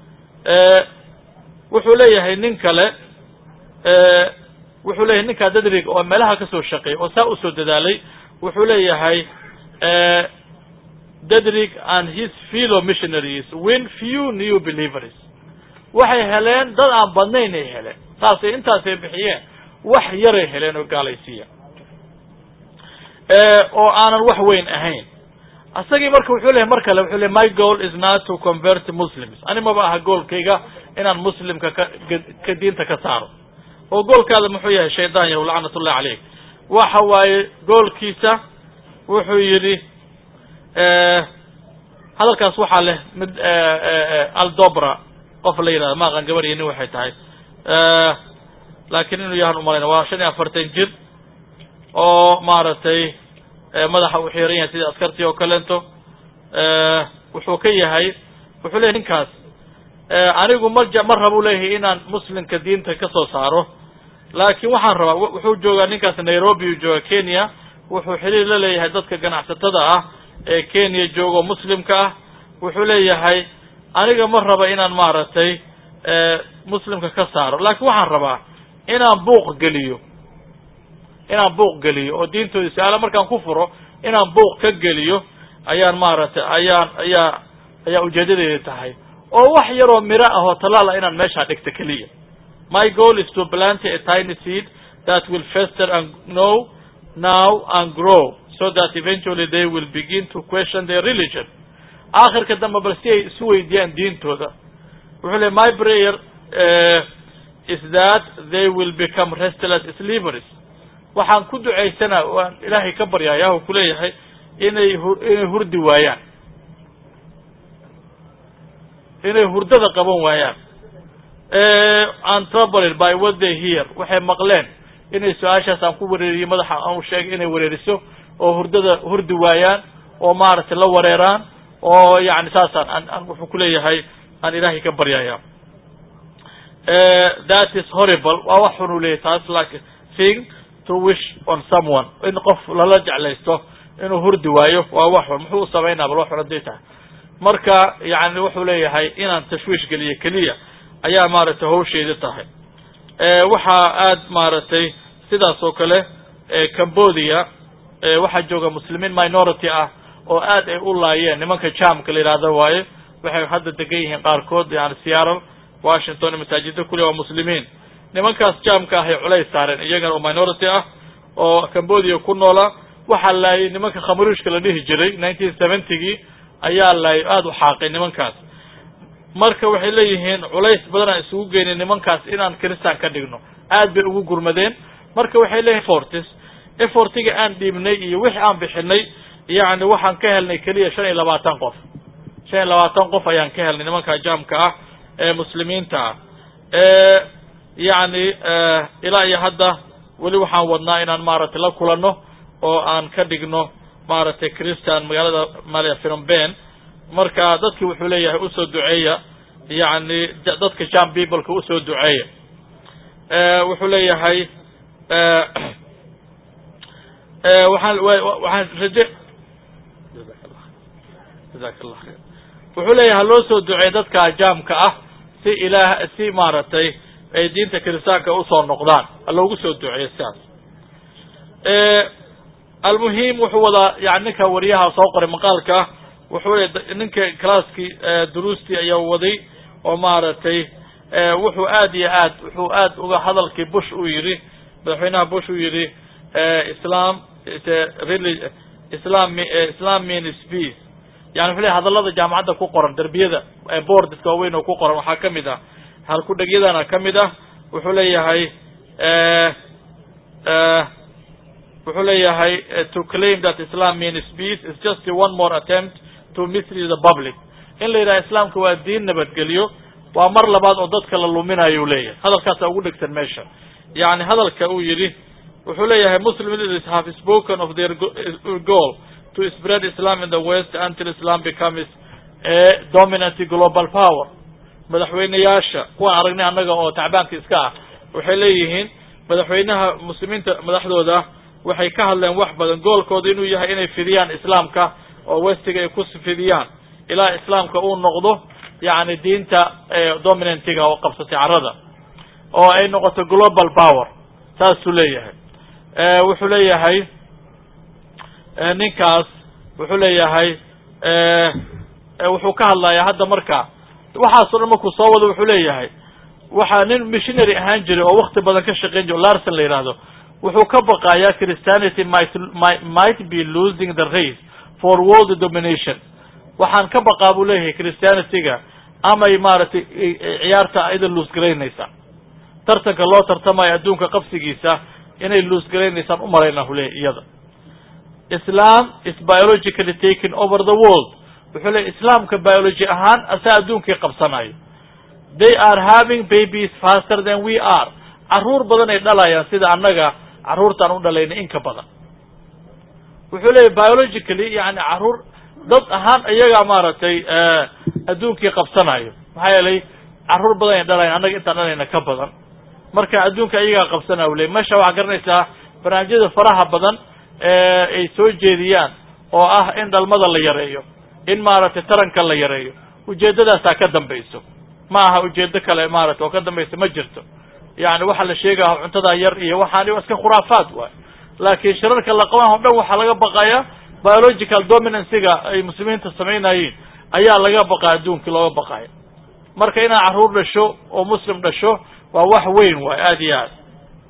wuxuu leeyahay nin kale wuxuu leeyahay ninkaa dadrig oo meelaha kasoo shaqeeyay oo saa usoo dadaalay wuxuu leeyahay dadrig and his fellow missionaries win few new believers waxay heleen dad aan badnayn ay heleen saasay intaasay bixiyeen wax yaray heleen oo gaalaysiiya oo aanan wax weyn ahayn asagii marka wuxuu leeyahy mar kale wuxuu leey my goal is not to convert muslims ani maba aha goolkayga inaan muslimka ka ka diinta ka saaro oo goolkaada muxuu yahay shaydaan yahu lacnat ullahi caleyk waxa waaye goolkiisa wuxuu yidhi hadalkaas waxaa leh mid aldobra qof la yidhahdo maaqan gabar iyo nin waxay tahay laakiin inuu yahan umalayna waa shan iyo afartan jir oo maaragtay madaxa u xiran yahay sidii askartii oo kaleento wuxuu ka yahay wuxuu leyahy ninkaas anigu ma ma rabu leeyahay inaan muslimka diinta ka soo saaro laakiin waxaan rabaa wuxuu joogaa ninkaas nairobi uu jooga kenya wuxuu xiriir la leeyahay dadka ganacsatada ah ee kenya joogo muslimka ah wuxuu leeyahay aniga ma raba inaan maaragtay muslimka ka saaro laakiin waxaan rabaa inaan buuq geliyo inaan buuq geliyo oo diintooda su-aala markaan ku furo inaan buuq ka geliyo ayaan maaragtay ayaan ayaa ayaa ujeedadeeda tahay oo wax yaroo miro ah oo talaal ah inaan meeshaa dhigto keliya my goal is to plant a tiny seed that will fester and know now and grow so that eventually they will begin to question their religion aakhirka dambe bal si ay isu weydiiyaan diintooda wuxuu ley my prayer is that they will become restless sleepers waxaan ku ducaysanaa waan ilaahay ka baryaaya u kuleeyahay inay inay hurdi waayaan inay hurdada qaban waayaan and troubled by what they hear waxay maqleen inay su-aashaas aan ku wareeriyo madaxa aan sheegay inay wareeriso oo hurdada hurdi waayaan oo maaragtay la wareeraan oo yani saasaan an an wuxuu kuleeyahay aan ilaahay ka baryaya that is horrible waa wax xun u leeyahy taas like thing to wish on someone in qof lala jeclaysto inuu hurdi waayo waa wax xun muxuu u samaynaa bal wax xun haday tahay marka yani wuxuu leeyahay inaan tashwiish geliyo keliya ayaa maaragtay hawsheeda tahay waxaa aad maaragtay sidaas oo kale cambodia waxaa jooga muslimiin minority ah oo aad ay u laayeen nimanka jamka la yidhahdo waaye waxay hadda degan yihiin qaarkood yani seattle washington masaajida kule waa muslimiin nimankaas jamka ahay culays saareen iyagana oo minority ah oo cambodia ku noola waxaa laayay nimanka khamaruushka la dhihi jiray nineteen seventygii ayaa laayay aada u xaaqay nimankaas marka waxay leeyihiin culays badanaan isugu geynay nimankaas inaan kristan ka dhigno aad bay ugu gurmadeen marka waxay leeyihin fortis efortiga aan dhiibnay iyo wixii aan bixinay yani waxaan ka helnay keliya shan iyo labaatan qof shan iyo labaatan qof ayaan ka helnay nimanka jamka ah ee muslimiinta ah yani ilaa iyo hadda weli waxaan wadnaa inaan maaragtay la kulanno oo aan ka dhigno maaragtay christian magaalada mala philomben marka dadki wuxuu leeyahay usoo duceeya yani dadka jam peopleka usoo duceeya wuxuu leeyahay waxaan waxaan raje jazak allah khayr wuxuu leeyahay haloo soo duceeya dadka jamka ah si ilaah si maaragtay ay diinta kiristaanka usoo noqdaan haloogu soo duceeyo sidaas almuhim wuxuu wadaa yani ninka wariyaha soo qoray maqaalka wuxuu le ninka classkii duruustii ayaa waday oo maaragtay wuxuu aad iyo aad wuxuu aad uga hadalkii bush uu yidhi madaxweynaha bush uu yidhi islam islam islam means peace yani wuxuu ley hadallada jaamacadda ku qoran derbiyada boordiska waaweyn oo ku qoran waxaa kamid ah halkudhegyadana kamid ah wuxuu leeyahay wuxuu leeyahay to claim that islam means peace is just one more attempt to mislead the public in la yidhaha islaamka waa diin nabadgelyo waa mar labaad oo dadka la luminayo u leeyahay hadalkaasa ugu dhegsan meesha yani hadalka uu yidhi wuxuu leeyahay muslim leaders have spoken of their goal to spread islam in the west until islam becomes a dominant global power madaxweyneyaasha kuwaan aragnay annaga oo tacbaanka iska ah waxay leeyihiin madaxweynaha muslimiinta madaxdooda waxay ka hadleen wax badan goolkooda inuu yahay inay fidiyaan islaamka oo westiga ay ku fidiyaan ilaa islaamka uu noqdo yani diinta dominantiga oo qabsatay carada oo ay noqoto global power saasuu leeyahay wuxuu leeyahay ninkaas wuxuu leeyahay wuxuu ka hadlayaa hadda marka waxaaso dhan markuu soo wado wuxuu leeyahay waxaa nin missionary ahaan jiray oo wakti badan ka shaqeyn jiro larson la yidhaahdo wuxuu ka baqayaa christianity might might be losing the race for world domination waxaan ka baqaa buu leeyahay christianityga amay maaragtay ciyaarta ida luusgaraynaysa tartanka loo tartamayo adduunka qabsigiisa inay luusgaraynaysaan u maraynaa hu leeyahy iyada islam is biologically taken over the world wuxuu leeyahy islaamka biology ahaan asaa adduunkii qabsanayo they are having babies faster than we are carruur badan ay dhalayaan sida annaga carruurtaan u dhalaynay in ka badan wuxuu leeyahy biologically yani carruur dad ahaan iyagaa maaragtay adduunkii qabsanayo maxaa yeelay carruur badan ay dhalayan annaga intaan dhalayna ka badan marka adduunka iyagaa qabsanaya u ley meesha waxaa garanaysaa barnaamijyada faraha badan ay soo jeediyaan oo ah in dhalmada la yareeyo in maaragtay taranka la yareeyo ujeeddadaasaa ka dambayso ma aha ujeedo kale maarata oo ka dambaysa ma jirto yani waxaa la sheegaya cuntadaa yar iyo waxaani waa iska khuraafaad waay laakiin shirarka la qaban o dhan waxaa laga baqaya biological dominancyga ay muslimiinta samaynayeen ayaa laga baqaya adduunkii looga baqaya marka inaad carruur dhasho oo muslim dhasho waa wax weyn waay aada iyo aad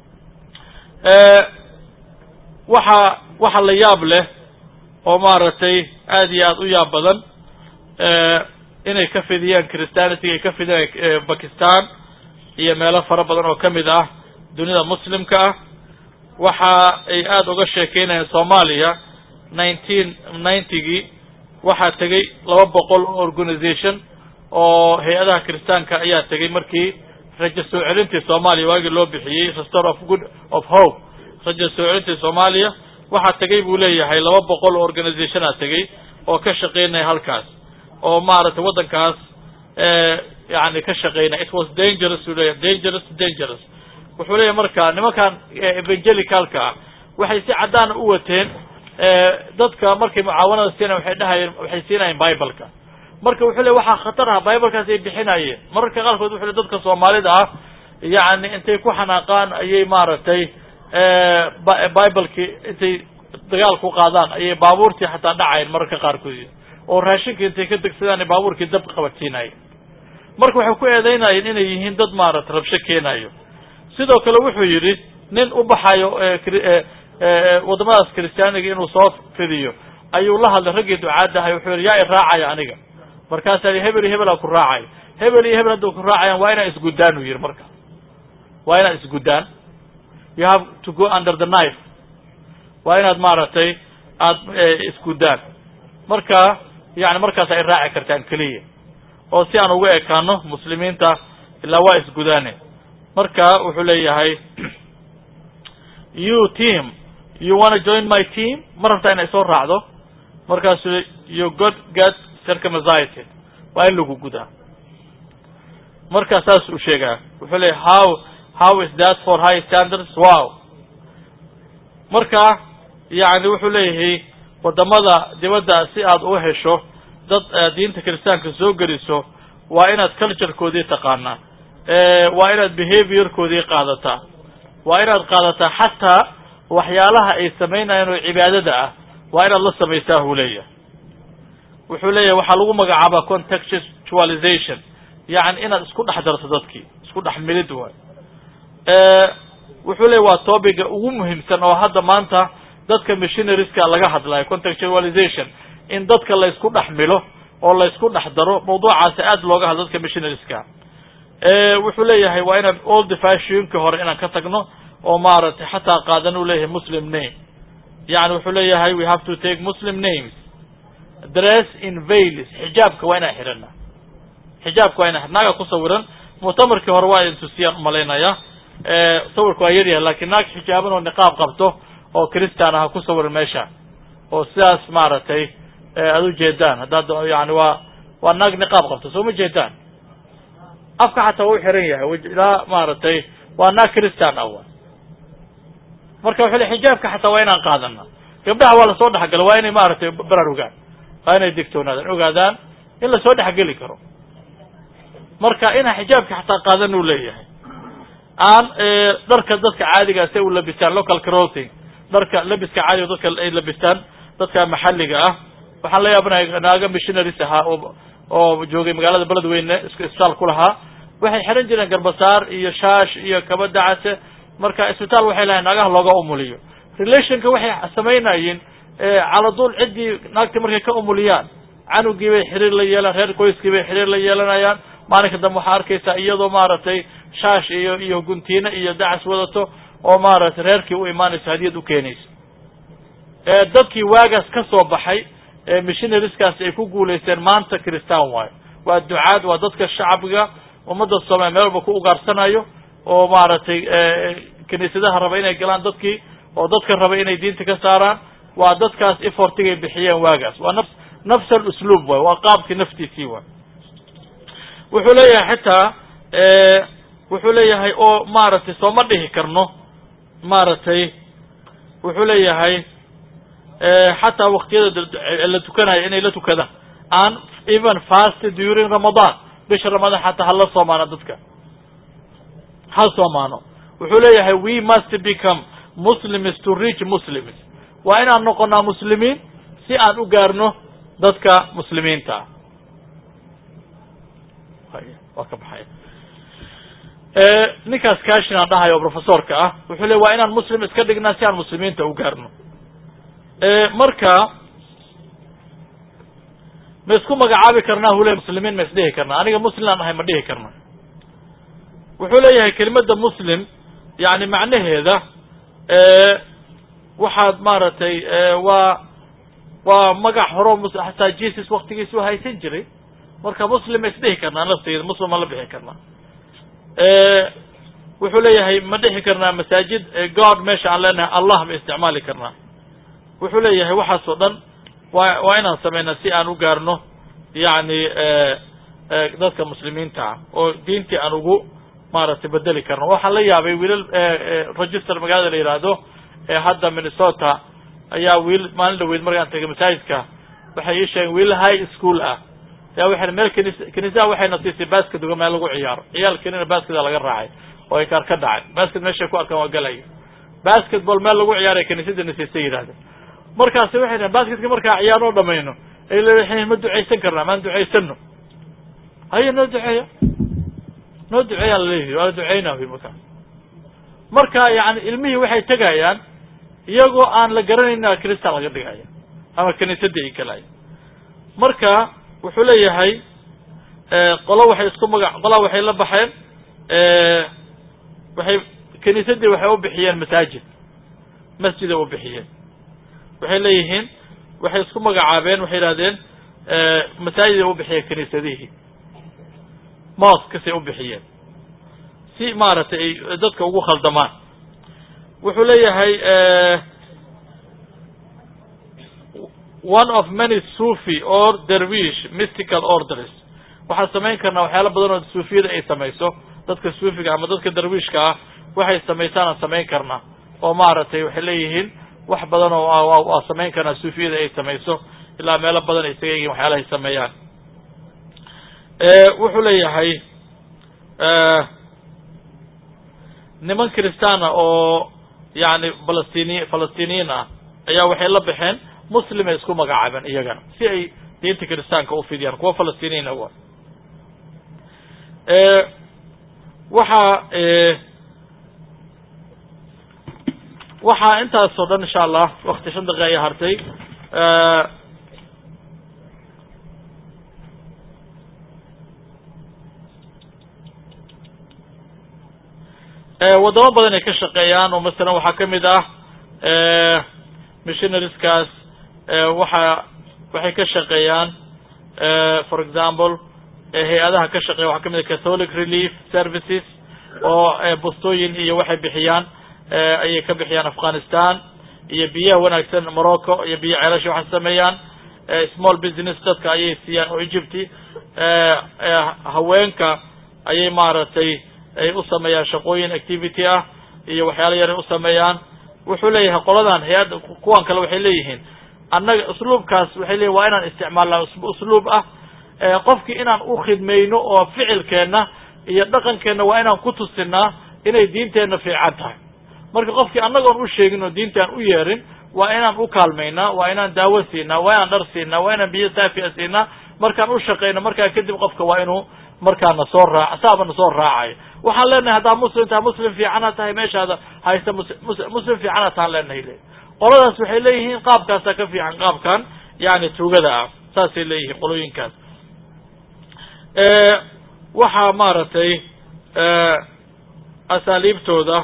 waxa waxa la yaab leh oo maaragtay aada iyo aad u yaab badan inay ka fidiyaan christianity ay ka fidiyaan bakistan iyo meelo fara badan oo kamid ah dunida muslimka ah waxa ay aada uga sheekeynayaan soomaaliya nineteen ninetygii waxaa tegey laba boqol oo organisation oo hay-adaha kiristaanka ayaa tegey markii rajo soo celintii soomaaliya waagii loo bixiyey restore of good of hope rajo soo celintii soomaaliya waxaa tegey buu leeyahay laba boqol oo organizationaa tegey oo ka shaqeynaya halkaas oo maaragtay waddankaas yani ka shaqeynaya it was dangerous uu leeyahay dangerous dangerous wuxuu leeyahay marka nimankan evangelicalka ah waxay si caddaana u wateen dadka markay mucaawanada siinayan waxay dhahayeen waxay siinayeen bibleka marka wuxuu ley waxaa khatar ah biblekaas ay bixinayeen mararka qaarkood wuxu le dadka soomaalida ah yani intay ku xanaaqaan ayay maaragtay biblekii intay dagaal ku qaadaan ayay baabuurtii xataa dhacayen mararka qaarkood oo raashinka intay ka degsadaan baabuurkii dab qabadsiinayo marka waxay ku eedeynayeen inay yihiin dad maarata rabsho keenayo sidoo kale wuxuu yidhi nin u baxayo waddamadaas kristiyaaniga inuu soo fidiyo ayuu la hadlay raggii ducaadahay wuxuu yidhi yaa i raacaya aniga markaasaa i hebel iyo hebelaa ku raacaya hebel iyo hebel hadda ku raacayaan waa inaan isguddaan uu yidhi marka waa inaad isguddaan you have to go under the knife waa inaad maaragtay aada isguddaan marka yani markaas ay raaci kartaan keliya oo si aan uga ekaano muslimiinta ilaa waa isgudaane marka wuxuu leeyahay you team you wanna join my team ma rabtaa inay soo raacdo markaasuu you got get circumcised waa in lagu gudaa marka saas uu sheegaa wuxuu leeyahy how how is that for high standards wow marka yani wuxuu leeyahay waddamada dibadda si aad u hesho dad diinta kiristaanka soo geliso waa inaad culturekoodii taqaanaa waa inaad behaviorkoodii qaadataa waa inaad qaadataa xataa waxyaalaha ay samaynayaan oo cibaadada ah waa inaad la samaysaa huu leeyahay wuxuu leeyahay waxaa lagu magacaabaa contextualization yani inaad isku dhex darto dadkii isku dhex milid waay wuxuu leeyahy waa topiga ugu muhiimsan oo hadda maanta dadka missionarieska laga hadlayo contextualization in dadka laysku dhex milo oo laysku dhex daro mawduucaasi aad looga hadlo dadka missionarieska wuxuu leeyahay waa inaan old fashionki hore inaan ka tagno oo maaragtay xataa qaadan uu leeyahay muslim name yani wuxuu leeyahay we have to take muslim names dress in vailis xijaabka waa inaan xidhana xijaabka waa ina naaga ku sawiran muctamarkii hore waa intusiyaan umalaynaya sawirka waa yaryahay lakin naag xijaaban oo niqaab qabto oo christian aha ku sawiran meesha oo sidaas maaragtay aad ujeedaan haddaad yani waa waa naag niqaab qabto soo ma jeedaan afka xataa waa u xiran yahay ilaa maaragtay waa naag christian ah marka wuxuu le xijaabka xataa waa inaan qaadana gabdhaha waa lasoo dhexgala waa inay maaragtay baraarugaan waa inay digtoonaadaan ogaadaan in lasoo dhexgeli karo marka inaan xijaabka xataa qaadan u leeyahay aan dharka dadka caadiga si u labistaan local crossing dharka labiska caadiga dadka ay labistaan dadka maxalliga ah waxaan la yaabanaya naaga missionaries ahaa oo oo joogay magaalada beledweyne isbitaal ku lahaa waxay xiran jireen garbasaar iyo shaash iyo kaba dacase marka isbitaal waxay lahayn naagaha looga umuliyo relationka waxay samaynayeen caladuul ciddii naagti markay ka umuliyaan canugii bay xiriir la yeelan reer qoyskii bay xiriir la yeelanayaan maalinka dambe waxaa arkaysaa iyadoo maaragtay shaash iyo iyo guntiine iyo dacas wadato oo maaragtay reerkii u imaanayso hadiyad u keenayso dadkii waagaas ka soo baxay missionariskaasi ay ku guulaysteen maanta christaan waayo waa ducaad waa dadka shacbiga ummadda soomaliya meel walba ku ugaarsanayo oo maaragtay kiniisadaha raba inay galaan dadkii oo dadka raba inay diinta ka saaraan waa dadkaas efortigay bixiyeen waagaas waa nafs nafs alusluub waay waa qaabkii naftiisii waay wuxuu leeyahay xitaa wuxuu leeyahay oo maaragtay sooma dhihi karno maaragtay wuxuu leeyahay xataa waktiyada la tukanayo inay la tukadaan aan even fast during ramadan bisha ramadaan xataa hala soomaano dadka ha soomaano wuxuu leeyahay we must become muslims to reach muslims waa inaan noqonaa muslimiin si aan u gaarno dadka muslimiinta ah waa ka baxay ninkaas kashin aan dhahayo professorka ah wuxuu le waa inaan muslim iska dhignaa si aan muslimiinta u gaarno marka ma isku magacaabi karnaa hule muslimiin ma isdhihi karnaa aniga muslim aan ahay ma dhihi karna wuxuu leeyahay kelimada muslim yani macnaheeda waxaad maaragtay waa waa magac horo hataa jesus waktigiisu haysan jiray marka muslim ma isdhihi karnaa nafteeda muslim ma la bixi karnaa wuxuu leeyahay ma dhihi karnaa masaajid god meesha aan leenahay allah ma isticmaali karnaa wuxuu leeyahay waxaas oo dhan waa waa inaan samaynaa si aan u gaarno yani dadka muslimiinta ah oo diintii aan ugu maaragtay bedeli karno waxaan la yaabay wiilal register magaalada la yidhaahdo ee hadda minnesota ayaa wiil maalin dhaweyd markaan tegay masaajidka waxay ii sheegeen wiil high school ah ayaa waxay meel knis kiniisaha waxayna siisay basket uga meel lagu ciyaaro ciyaalkiinina basketa laga raacay oo ay kaar ka dhacay basket meeshay ku arkaan waa galaya basketball meel lagu ciyaaray kiniisadana siisay yidhahdeen markaasi waxay dhahen basketka markaa ciyaarnoo dhamayno ay leedahin ma ducaysan karnaa maan ducaysano haya noo duceeya noo duceeyaa laleeyahy waa la duceynaa wy markaa marka yani ilmihii waxay tegayaan iyagoo aan la garanayna kristan laga dhigaya ama kiniisadii ay galaya marka wuxuu leeyahay qolo waxay isku maga qola waxay la baxeen waxay kiniisadii waxay u bixiyeen masaajid masjiday u bixiyeen waxay leeyihiin waxay isku magacaabeen waxay idhahdeen masaajiday u bixiyeen kiniisadihii moskasay u bixiyeen si maaragtay ay dadka ugu khaldamaan wuxuu leeyahay one of many sufi or dervish mystical orders waxaan samayn karnaa waxyaala badan oo suufiyada ay samayso dadka suufiga ama dadka darwiishka ah waxay samaysaan aan samayn karnaa oo maaragtay waxay leeyihiin wax badan oo waa samayn karnaa suufiyada ay samayso ilaa meelo badan ay isaga yihiin waxyaalahay sameeyaan wuxuu leeyahay niman kristaana oo yani falastini falastiniyiin ah ayaa waxay la baxeen muslimay isku magacaabeen iyagana si ay diinta kiristaanka u fidiyaan kuwa falastiniyiina wa waxaa waxaa intaas oo dhan insha allah wakti shan daqiiqa ayaa hartay waddamo badan ay ka shaqeeyaan oo masalan waxaa kamid ah missionarieskaas waxa waxay ka shaqeeyaan for example hay-adaha ka shaqeeya waxaa kamid a catholic relief services oo bustooyin iyo waxay bixiyaan ayay ka bixiyaan afghanistan iyo biyaha wanaagsan morocco iyo biyo ceelasha waxay sameeyaan small business dadka ayay siiyaan oo egypty haweenka ayay maaragtay ay u sameeyaan shaqooyin activity ah iyo waxyaala yaray u sameeyaan wuxuu leeyahay qoladan hay-adda kuwan kale waxay leeyihiin annaga usluubkaas waxay leeyihin waa inaan isticmaalnaa usluub ah qofkii inaan u khidmayno oo ficilkeenna iyo dhaqankeenna waa inaan ku tusinaa inay diinteenna fiican tahay marka qofkii annagoon u sheegin oo diinta aan u yeerin waa inaan u kaalmaynaa waa inaan daawo siinaa waa inaan dhar siinaa waa inaan biyo saafia siinaa markaan u shaqayno markaa kadib qofka waa inuu markaana soo raac saabana soo raacayo waxaan leenahay haddaa muslim tahay muslim fiicana tahay meeshaada haysta muslim fiicana tahaan leenahay le qoladaas waxay leeyihiin qaabkaasaa ka fiican qaabkan yani tuugada ah saasay leeyihiin qolooyinkaas waxaa maaragtay asaaliibtooda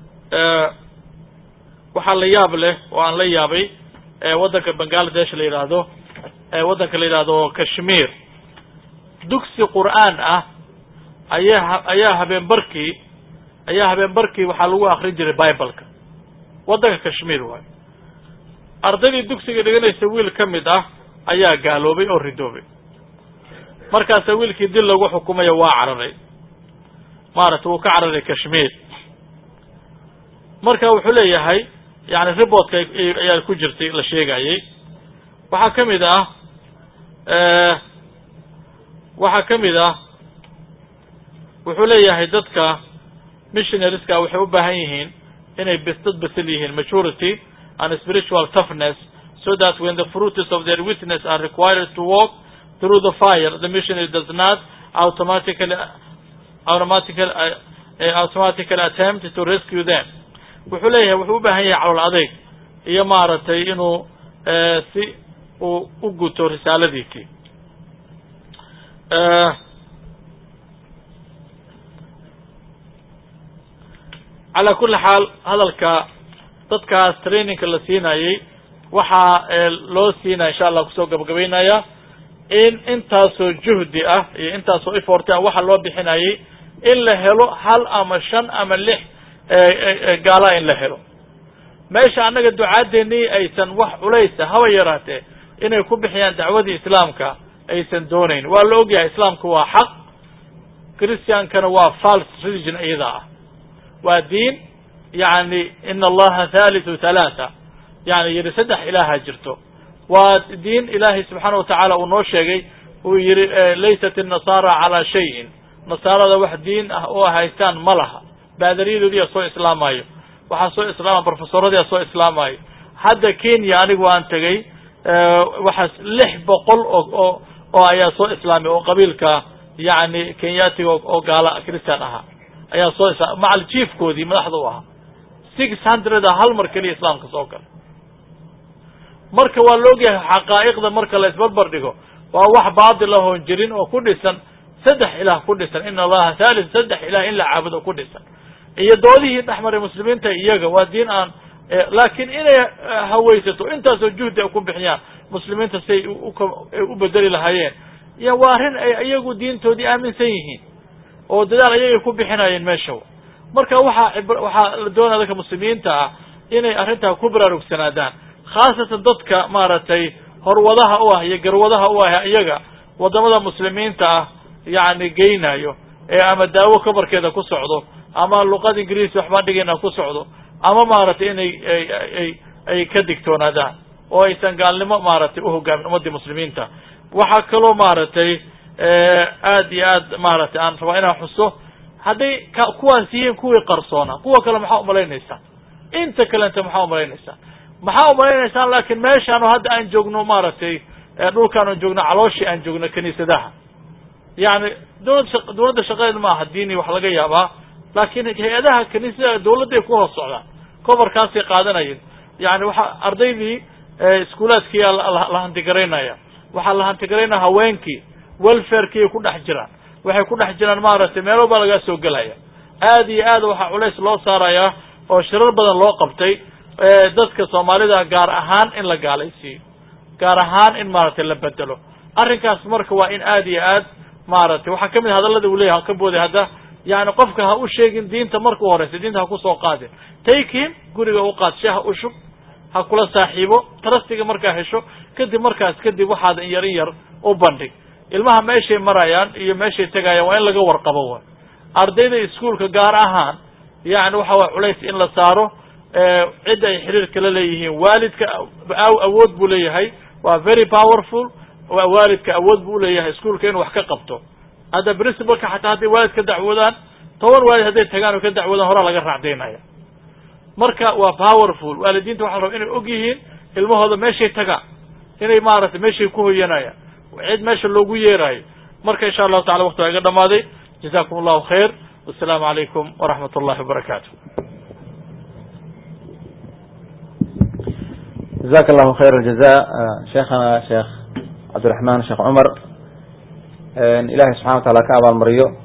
waxaa la yaab leh oo aan la yaabay waddanka bangaladesh la yidhaahdo waddanka la yidhaahdo kashmir dugsi qur'aan ah ayaa ayaa habeen barkii ayaa habeen barkii waxaa lagu akrin jiray bibleka waddanka kashmir waayo ardaydii dugsiga dhiganaysa wiil ka mid ah ayaa gaaloobay oo ridoobay markaasa wiilkii dil lagu xukumayo waa cararay maaragtay wuu ka cararay kashmir marka wuxuu leeyahay yani reportka ayaa ku jirtay la sheegayay waxaa ka mid ah waxaa ka mid ah wuxuu leeyahay dadka missionarieska waxay u baahan yihiin inay bs dad basel yihiin maturity and spiritual toughness so that when the fruits of their witness are required to walk through the fire the missionary does not automatically automatically uh, automatically attempt to rescue them wuxuu leeyahay wuxuu u baahan yahay calool adeyg iyo maaragtay inuu si uu u guto risaaladiisii calaa kulli xaal hadalka dadkaas trainingka la siinayay waxaa loo siinaya insha allah kusoo gabagabaynaya in intaasoo juhdi ah iyo intaasoo effort ah waxa loo bixinayay in la helo hal ama shan ama lix gaalaa in la helo meesha annaga ducaadeenii aysan wax culaysa haba yaraatee inay ku bixiyaan dacwadii islaamka aysan doonayn waa la ogyahay islaamka waa xaq christiankana waa false religion iyada ah waa diin yani ina allaha thalithu thalaatha yani yihi saddex ilaaha jirto waa diin ilaahay subxaana watacaala uu noo sheegay uu yihi laysat الnasaara calaa shayin nasaarada wax diin ah oo haystaan ma laha baadariyadoodiyaa soo islaamayo waxaa soo islaama profesoradiyaa soo islaamayo hadda kenya anigu aan tegay waxaas lix boqol oo oo oo ayaa soo islaamay oo qabiilka yani kenyatiga oo gaala christian ahaa ayaa soo isla macal jiefkoodii madaxda u ahaa six hundred a hal mar keliya islaamka soo gala marka waa la ogyahay xaqaa'iqda marka la isbarbar dhigo waa wax baatil ahoon jirin oo ku dhisan saddex ilaah ku dhisan ina allaha thalis saddex ilah in la caabudo ku dhisan iyo doodihii dhexmaray muslimiinta iyaga waa diin aan laakiin inay hawaysato intaasoo juhdi ay ku bixiyaan muslimiinta si ay u bedeli lahaayeen iyo waa arrin ay iyagu diintoodii aaminsan yihiin oo dadaal ayagay ku bixinayeen meesha marka waxaa waxaa la doonaya dadka muslimiinta ah inay arrintaa ku baraarugsanaadaan khaasatan dadka maaragtay horwadaha u ah iyo garwadaha u ah iyaga waddamada muslimiinta ah yacni geynayo ee ama daawo kabarkeeda ku socdo ama luqad ingiriisi waxbaan dhigayna ku socdo ama maaragtay inay ay ay ka digtoonaadaan oo aysan gaalnimo maaragtay uhogaamin ummadii muslimiinta waxaa kaloo maaragtay aad iyo aad maaragtay aan rabaa inaan xuso hadday ka kuwaas yihiin kuwii qarsoona kuwa kale maxaa umalaynaysaa inta kalenta maxaa umalaynaysaa maxaa umalaynaysaan laakiin meeshaanu hadda aan joogno maaragtay dhulkaan aan joogno calooshii aan joogno kiniisadaha yani dowlad dowladda shaqadeeda ma aha diini wax laga yaabaa laakiin hay-adaha kiniisadaha dawladday ku hoos socdaan coverkaasay qaadanayeen yani waxaa ardaydii iskuulaadkiiyaa la hantigaraynaya waxaa la hantigaraynaya haweenkii welfarekiiay ku dhex jiraan waxay ku dhex jiraan maaragtay meelo baa lagaa soo gelaya aad iyo aad waxaa culays loo saarayaa oo shirar badan loo qabtay dadka soomaalida gaar ahaan in la gaalaysiiyo gaar ahaan in maaragtay la bedelo arrinkaas marka waa in aad iyo aad maaragtay waxaa kamid a hadallada uu leyahy ka booday hadda yani qofka ha u sheegin diinta markuu horeysa diinta ha kusoo qaadin take him guriga u qaad shaha u shub ha kula saaxiibo trustiga markaa hesho kadib markaas kadib waxaad in yar in yar u bandhig ilmaha meeshay marayaan iyo meeshay tegayaan waa in laga warqabo wa ardayda iskuolka gaar ahaan yani waxa way culays in la saaro cidda ay xiriirka la leeyihiin waalidka awood buu leeyahay waa very powerful waalidka awood buu uleeyahay iskuolka inuu wax ka qabto hadda principalka xataa hadday waalid ka dacwoodaan toban waalid hadday tagaan oo ka dacwoodaan horaa laga raacdaynaya marka waa powerful waalidiinta waxa la raba inay og yihiin ilmahooda meeshay tagaan inay maaragtay meeshay ku hoyanayaan cid meesha loogu yeerayo marka insha allahu tacala wakti waa iga dhamaaday jazakum allahu khayr wasalaamu calaykum waraxmat ullahi wabarakaatu جزاك الله خير الجزاء شيخنا شيخ عبد الرحمن شيخ عمر إلهي سبحانه وتعالى كأبا المريو